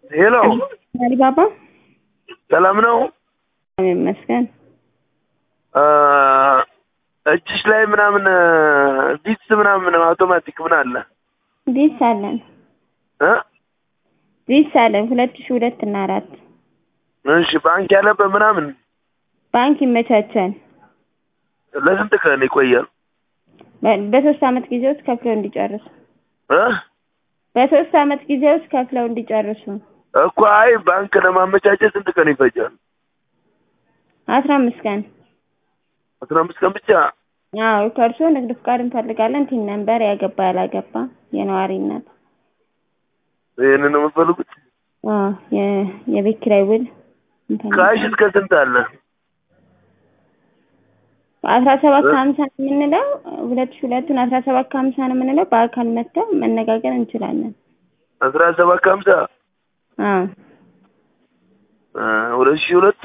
ሄሎ አሊባባ ሰላም ነው? ይመስገን። እጅሽ ላይ ምናምን ቪትስ ምናምን አውቶማቲክ ምን አለ ዲስ አለን እ ዲስ አለን ሁለት ሺህ ሁለት እና አራት እሺ ባንክ ያለበት ምናምን ባንክ ይመቻቻል። ለስንት ቀን ይቆያል? በ- በሶስት አመት ጊዜ ውስጥ ከፍለው እንዲጨርሱ እ በሶስት አመት ጊዜ ውስጥ ከፍለው እንዲጨርሱ እኮ አይ ባንክ ለማመቻቸት ስንት ቀን ይፈጃል? አስራ አምስት ቀን አስራ አምስት ቀን ብቻ አዎ ከእርስዎ ንግድ ፍቃድ እንፈልጋለን ቲን ነምበር ያገባ ያላገባ የነዋሪነት ይህንን ነው የምትፈልጉት? አዎ የ- የቤት ኪራይ ውል ካሽ እስከ ስንት አለ? አስራ ሰባት ከሀምሳ ነው የምንለው ሁለት ሺህ ሁለቱን አስራ ሰባት ከሀምሳ ነው የምንለው በአካል መጥተው መነጋገር እንችላለን አስራ ሰባት ከሀምሳ አዎ እ ሁለት ሺህ ሁለቱ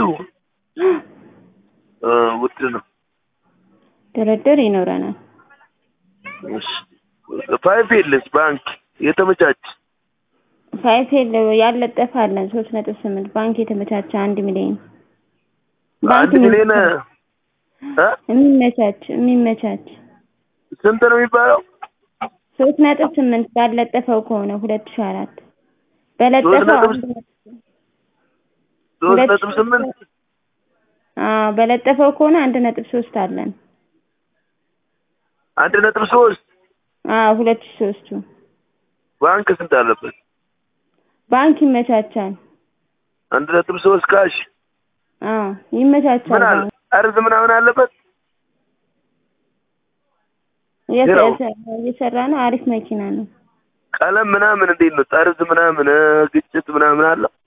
እ ውድ ነው። ድርድር ይኖረናል እሺ ፋይፍ የለስ ባንክ የተመቻች ፋይፌል ያለጠፈ አለን ሶስት ነጥብ ስምንት ባንክ የተመቻቸ አንድ ሚሊዮን አንድ ሚሊዮን እ የሚመቻች የሚመቻች ስንት ነው የሚባለው? ሶስት ነጥብ ስምንት ባለጠፈው ከሆነ ሁለት ሺህ አራት ሶስት በለጠፈው ነጥብ አንድ ነጥብ ሶስት ሁለት ነጥብ ሺህ ስምንት አዎ በለጠፈው ከሆነ አንድ ነጥብ ሶስት አለን አንድ ነጥብ ሶስት አዎ ሁለት ሺህ ሶስቱ ባንክ ስንት አለበት? ባንክ ይመቻቻል አንድ ነጥብ ሶስት ካሽ አዎ ይመቻቻል ምን አለ? ባንክ አርዝ ምናምን አለበት? እየሰ- እየሰራ ነው አሪፍ መኪና ነው ቀለም ምናምን እንዴት ነው? ጠርዝ ምናምን እ ግጭት ምናምን አለው?